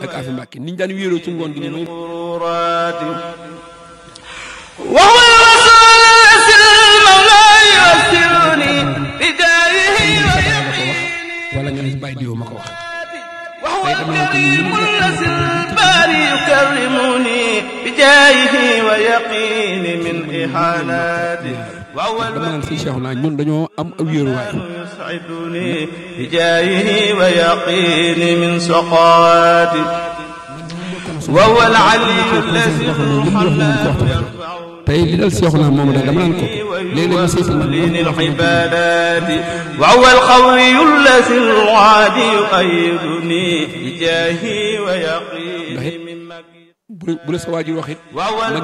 ak Afi Mbàkke niñ daan wéeroo ci ngoon gi ni noonu وهو الرسول يسر المولى يسرني بدايه wala nga ne bàyyi diwoo ma ko wax وهو الكريم الذي الباري يكرمني بجاهه ويقيني من إحاناته وهو dama naan sëñ Cheikh naa ñun dañoo am ab wéeruwaay يسعدني بجاهه ويقيني من سقاتي وهو العلي الذي حل tey li dal Cheikh naa moom daal dama naan ko léeg-léeg ma seetal ma للعبادات وهو القوي الذي الوعد يؤيدني بجاهه ويقيني من مكيد bu bu la sa waajur wax it وهو